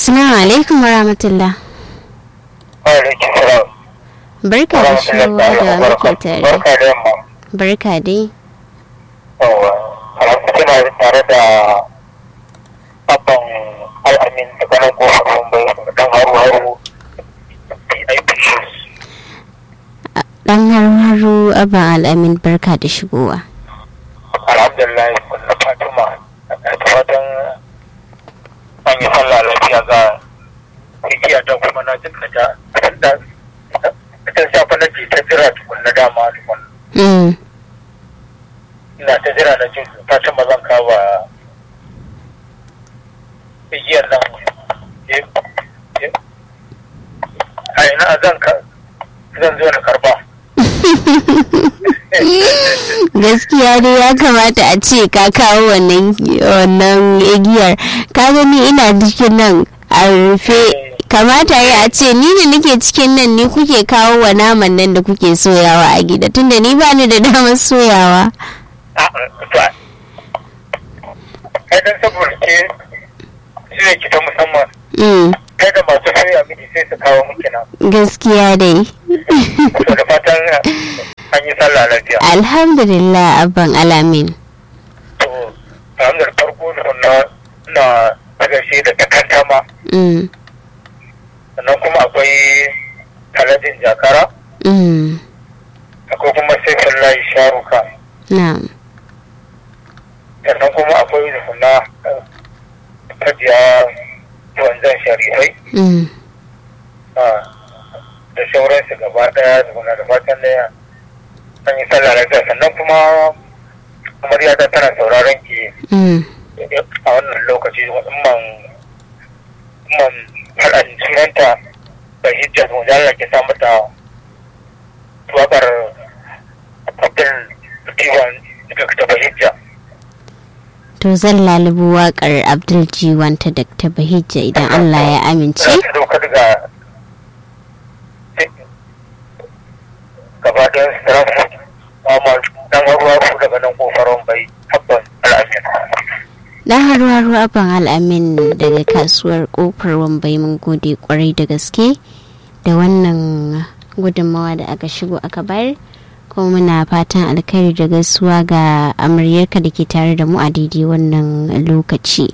Assalamu alaikum wa rahmatullah. Alaikum salam. Barka da shigowa da muke tare. Barka da yamma. Barka dai. Yawwa. Alhamdu kina tare da abban al'amin da kanan kofar Mumbai dan haru haru PIP shoes. Dan harharu aban al'amin barka da shigowa. Alhamdulillah kunna Fatima da fatan an yi sallah lafiya ga igiya ta kuma na jin ta da ta shafa na ji ta jira tukunna dama tukunna. Mm. ina ta jira na jin fatan ba zan kawo igiyar nan a ina zan ka zan zo na karba Gaskiya dai ya kamata a ce ka kawo wannan wannan igiyar. Ka gani ina cikin nan a rufe kamata ya a ce ni da nake cikin nan ni kuke kawo wa naman nan da kuke soyawa a gida tunda ni ba ni da damar soyawa. kai dan saboda ke shi ki ta musamman Mm. kai da masu soya miki sai su kawo miki na Gaskiya dai. to da fatan an yi sallah lafiya Alhamdulillah abban alamin. to alhamdulillah farko na na daga shi da takantama Mm. sannan kuma akwai talajin jakara Mm. akwai kuma sai layi sharuka Na'am. sannan kuma akwai na kajiya wanzan sharifai Mm. ah, da sauransu gaba daya da kuna da fatan da an yi sallah lafiya sannan kuma amarya ta tana sauraron ki Mm. a wannan lokaci man man faɗan sunanta da hijja mu da Allah ke sa mata wakar Abdul Diwan daga ta hijja To zan lalubu waƙar Abdul Jiwan ta Dr. Bahijja idan Allah ya amince. ta dauka daga gaba da Stratford amma dan ruwa ku daga nan kofaron bai tabbas al'amin Dan haru-haru abin al'amin daga kasuwar kofar wambai mun gode kwarai da gaske da wannan gudunmawa da aka shigo aka bayar. kuma muna fatan alkhairi da gaisuwa ga amaryarka da ke tare da mu a daidai wannan lokaci.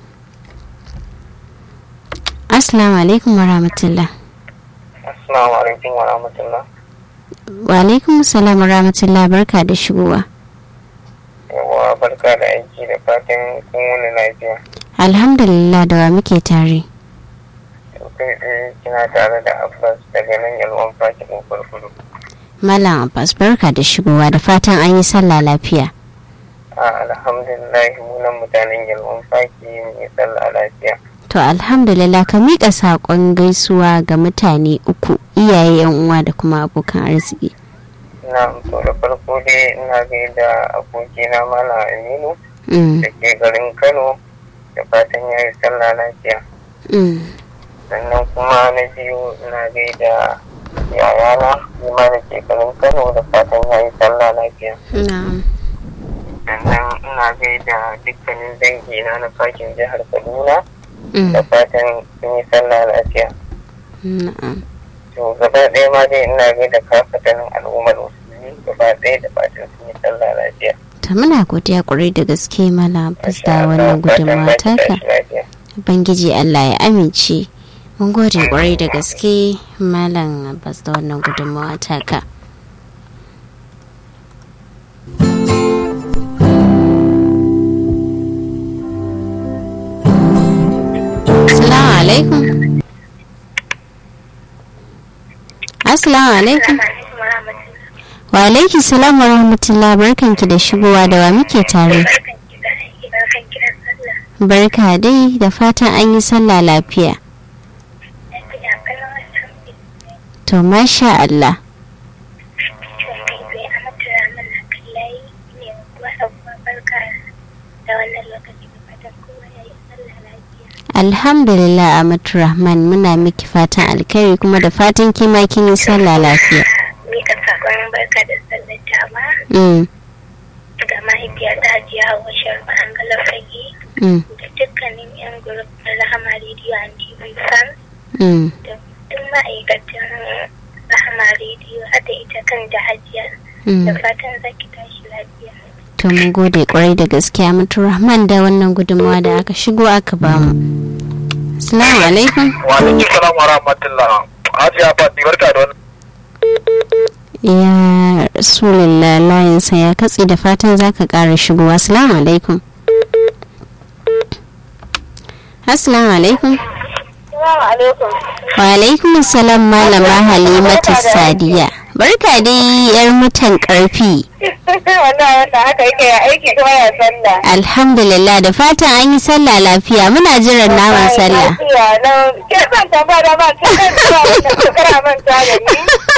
Assalamu alaikum wa rahmatullah. assalamu alaikum wa rahmatullah Wa alaikum salam wa rahmatullah barka da shigowa. yawa barka da aiki da fatan kun wani lafiya Alhamdulillah da wa muke tare. kai tsaye kina tare da abbas daga nan yalwan fakin kurkudu Malam Abbas barka da shigowa da fatan an yi sallah lafiya. a alhamdulillah munan mutanen yalwan faki mai sallah lafiya To alhamdulillah ka miƙa saƙon gaisuwa ga mutane uku iyaye yan uwa da kuma abokan arziki. na to da farko dai ina gaida abokina malam aminu Mm, da ke garin kano da fatan ya yi sallah lafiya mm, sannan kuma na biyu ina gaida yayana shi ma da ke garin kano da fatan ya yi sallah lafiya na'am, sannan ina gaida dukkanin dangina na fakin jihar kaduna mm, da fatan sun yi sallah lafiya na'am. to gaba ɗaya ma dai ina gaida kafatanin al'ummar musulmi gaba ɗaya da fatan sun yi sallah lafiya Ta muna godiya ƙwarai da gaske Malam Abbas da wannan gudunmawa taka. lafiya Ubangiji Allah ya amince. Mun gode ƙwarai da gaske Malam Abbas da wannan gudunmawa taka. Assalamu alaikum. Assalamu alaikum. Wa alaiki salam wa rahmatullah barkanki da shigowa da wa muke tare. Barka dai da fatan an yi sallah lafiya. To masha Allah. Alhamdulillah Amatu Rahman muna miki fatan alkhairi kuma da fatan kima kin yi sallah lafiya. Mika sakon barka da sallar jama Mm, ga mahaifiyata Hajiya Hauwa Sharma Angala Fage mm, da dukkanin 'yan gurup na Rahama Radio and TV Wisan Mm. da duk ma'aikatan Rahama rediyo har da ita kan da hajiya. Mm. Da fatan za ki tashi lafiya. To mun gode kwarai da gaskiya mutu Rahman da wannan gudunmawa da aka shigo aka bamu. Assalamu alaikum. wa alaikum salam wa rahmatullah hajiya fati barka da wannan Ya Rasulullah layinsa ya katse da fatan zaka ƙara shigowa. Assalamu alaikum. Assalamu alaikum. Assalamu alaikum. Wa alaikum assalam malama Halimatu Sadiya. Barka dai yar mutan karfi. Wannan wannan haka yake ya aiki kuma ya sallah. Alhamdulillah da fatan an yi sallah lafiya muna jiran naman sallah. Lafiya nan. Ke son tambaya da ba ta kan zuwa wannan shekara manta da ni.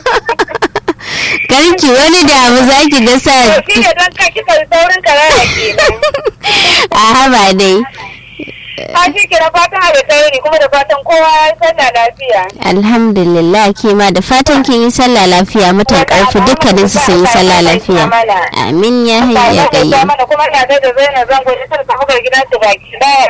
Karki wani damu zaki ga sa To shi ne don ka kika saurin karara kenan. a haba dai. Ka shi ke da fatan alkhairi kuma da fatan kowa ya sallah lafiya. Alhamdulillah ke ma da fatan kin yi sallah lafiya mutan karfi dukkanin su sun yi sallah lafiya. Amin ya hayya ya kai. qayyum. mana kuma ina gaida Zainab zango ita ta tafi gidan ta baki daya.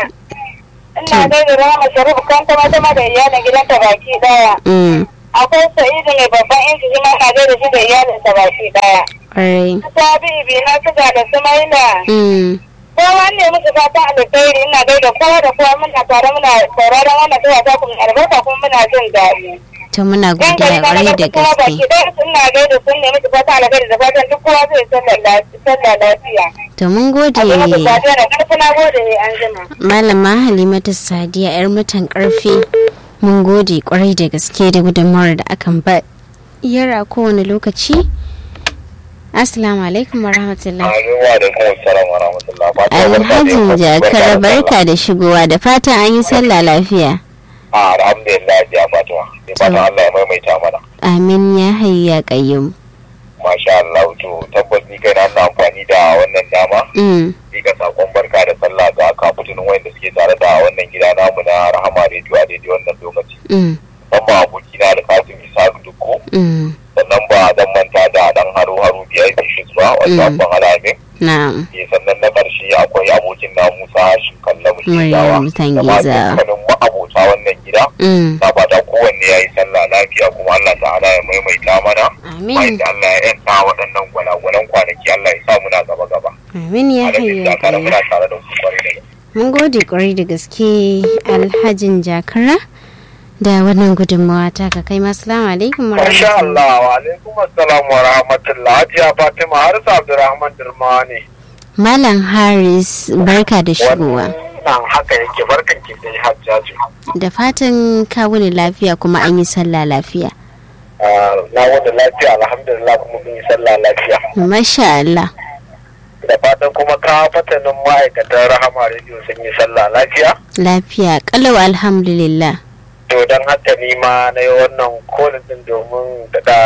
Ina gaida Rama Sharif kan kuma ta ma da iyalin gidan ta baki daya. Mm. Akwai Sa'idu mai babban inji shi ma ina gaida shi da iyalin ta baki daya. Kwarai. Sabi ibi na suga da Sumaila. Mm. Kowa ne musu fatan alkhairi ina gaida kowa da kowa muna tare muna sauraron wannan tuwa ta kuma albarka kuma muna jin daɗi. To muna Dan gari godiya na kwarai da ga kuma baki gaske. ɗaya ina gaida sun ne musu fatan alkhairi da fatan duk kowa zai sallar lafi- sallar lafiya. To mun gode Abin da fatan da ƙarfi na gode ne an jima. Malama Halimatu Sadiya yar mutan karfi. Mun gode kwarai da gaske da gudunmawar da akan ba yara kowane lokaci. Assalamu alaikum wa rahmatullah. Amin wa alaikum assalam wa rahmatullah Fatiha, barka da Alhajin yamma. jakar Barka da barka da shigowa da fatan an yi sallah lafiya. Ah, alhamdulillah ya Fatima sai fatan Allah ya maimaita mana Amin ya hayya qayyum. masha Allah to tabbas ni kai na amfani da wannan dama Mm. ga sakon barka da sallah ga kafutun wanda suke tare da wannan gida namu na Rahama Radio a daidai wannan lokaci Mm. musamman abokina da Kasim Isa Dukko Mm. sannan ba zan manta da dan haro haro VIP Shis ba wanda Mm. ban alamin Na'am. Eh, sannan na ƙarshe akwai abokin na Musa Shinkalla Maryam Mushidawa da ma Tangiza. dukkanin ma'abota wannan gida Mm. na fata kowanne ya yi sallah lafiya kuma Allah ta'ala ya maimaita mana Amin. bayan da Allah ya yanta waɗannan gwalagwalan kwanaki Allah ya sa muna gaba gaba Amin ya Alhaji hayya Jakara qayyum. muna tare da ku kwarai da gaske. Mun gode kwarai da gaske Alhajin Jakara da wannan gudunmawa ta ka kai masu alaikum wa Masha rahmatullah. Allah wa alaikum assalam wa rahmatullah Hajiya Fatima Harisa Abdulrahman Dirmani Malam Haris barka da shigowa. wannan haka yake barkan ki dai Hajjaju Da fatan ka wuni lafiya kuma an yi sallah lafiya. Ah, na wanda lafiya alhamdulillah kuma mun yi sallah lafiya Masha Allah. da fatan kuma ka fatanin ma'aikatan Rahama Radio sun yi sallah lafiya Lafiya kalau alhamdulillah. to don haka ni ma na yi wannan kolin din domin da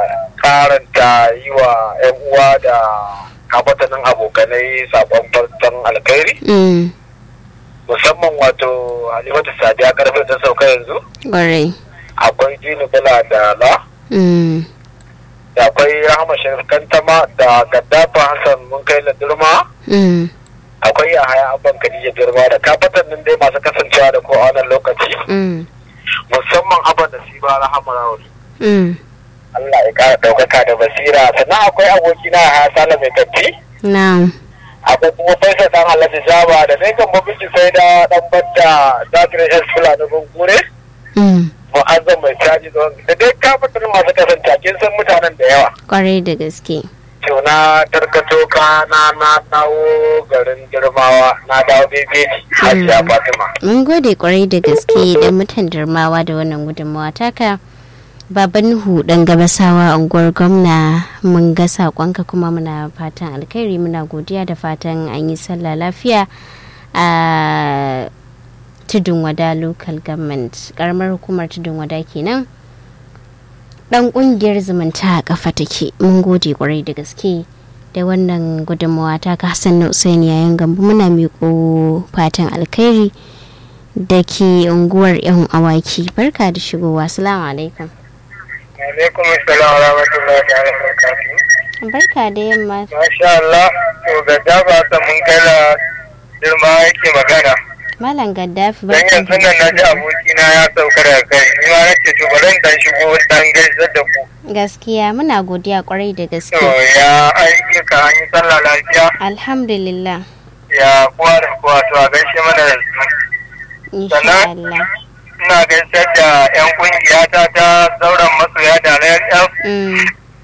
karanta yi wa 'yan uwa da kafatanin abokanai sabon farkon alkhairi Mm. musamman wato halimatu sadiya karfe ta sauka yanzu Kwarai. akwai jini bula da la Mm. da akwai rahama sharif kantama da gaddafa hassan mun kai na durma Mm. akwai yahaya abban kadija durma da kafatanin dai masu kasancewa da ko a wannan lokaci Mm. musamman abban da shi ba rahama rawar Mm. Allah ya kara ɗaukaka da basira sannan akwai abokina a hasala mai tafi Na'am. akwai kuma faisa dan alhaji jaba da dai kan mabici sai da dan banda zakirin yan fulani gungure Mm. mu'azzam mai caji da da dai kafatar masu kasance kin san mutanen da yawa Kwarai da gaske. to na tarkato ka na na dawo garin girmawa na dawo bebeji hajiya fatima Mun gode kwarai da gaske da mutan darmawa da wannan gudunmawa taka. Baban Nuhu dan gabasawa unguwar gwamna mun ga sakonka kuma muna fatan alkhairi muna godiya da fatan an yi sallah lafiya a tudun wada local government karamar hukumar tudun wada kenan dan kungiyar zumunta a kafa take mun gode kwarai da gaske da wannan gudunmawa ta ka hassan na usain yayin gambu muna miƙo fatan alkhairi da ke unguwar yan awaki barka da shigowa salamu alaikum alaikum assalam wa rahmatullahi wa barakatuh barka da yamma masha Allah to ga jaba ta mun kai la girma yake magana Malam Gaddafi Dan barkan yanzu nan na ji abokina ya sauka daga kai, ni ma nace to bari in dan shigo dan gaisar da ku. gaskiya muna godiya kwarai da To gaske. ya aiki ka an yi sallah lafiya Alhamdulillah. ya kowa da kowa to a gaishe mana da su. Insha Sannan? Allah. Ina gaisar da 'yan kungiyata ta sauran masoya da na yan Mm,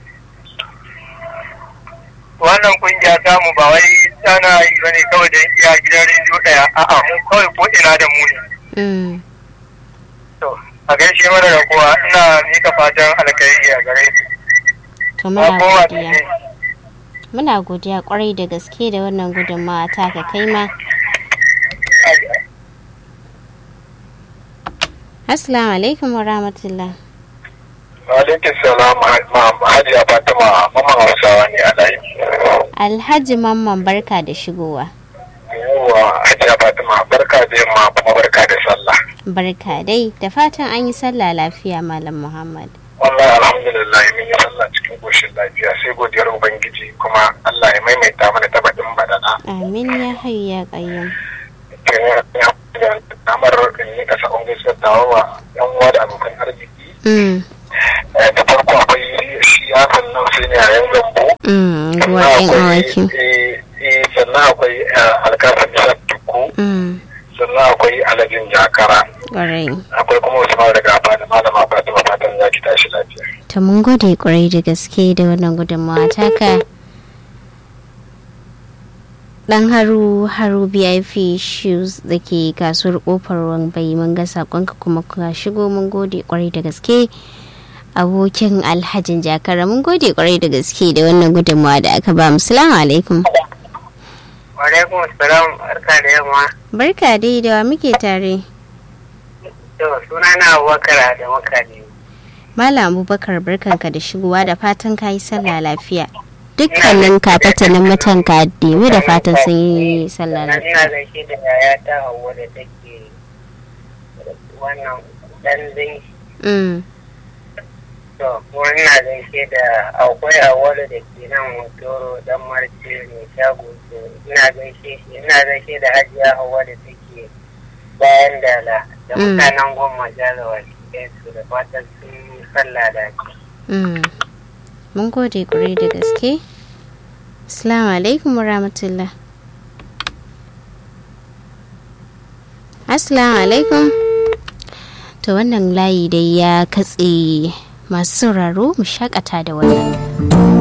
wannan kungiya ta mu ba wai tana yi bane kawai da iya gidan rediyo daya a'a mu kawai ko ina da mu ne. mm. To a gaishe mana da kowa ina mika fatan alkhairi a gare su. To Ba muna kowa godiya. ne. Muna godiya kwarai da gaske da wannan gudunmawa ta ka kai ma. Assalamu alaikum wa rahmatullah. Alaikum salam Hajiya Fatima mamman Hausawa ne a layi. Alhaji Mamman barka da shigowa. Yawwa Hajiya Fatima barka da yamma kuma barka da sallah. Barka dai da fatan an yi sallah lafiya Malam Muhammad. Wallahi alhamdulillah mun yi sallah cikin koshin lafiya sai godiyar Ubangiji kuma Allah ya maimaita mana tabbatin badana. Amin ya hayu ya qayyum. Kamar in yi kasa on gaisuwar tawa wa yan uwa da abokan arziki. Mm, Da farko akwai shi yakan nan sai ne a yan gambo. mm, ruwa ɗin awaki. sannan akwai alkafin isar tuku Mm, sannan akwai alajin jakara ƙwarai. akwai kuma wasu mara daga da malama fatima fatan za ki tashi lafiya To mun gode kwarai da gaske da wannan gudunmawa taka. Dan haru haru BIP shoes da ke kasuwar kofar wambai mun ga sakonka kuma ka shigo mun gode kwarai da gaske. Abokin alhajin jakara mun gode kwarai da gaske da wannan gudunmawa da aka ba mu. Salamu alaikum. alaikum salam barka da yamma Barka dai da wa muke tare. to suna na abubakar da makani Malam Abubakar barkanka da shigowa da fatan ka yi sallah lafiya. Dukkanin kafatanin mutan ka demi da fatan sun yi sallah lafiya. ina gaishe da yaya ta hawa da take wannan dan zinki Mm. to kuma ina gaishe da akwai awolu da ke nan motoro dan marce mai shago to ina gaishe shi ina gaishe da hajiya hawa da take bayan dala da Mm. mutanen goma jalawa su da fatan sun yi sallah da Mm. Mun gode ƙwarai da gaske. Assalamu alaikum wa rahmatullah. Assalamu alaikum. To wannan layi dai ya katse masu sauraro mu shakata da wannan.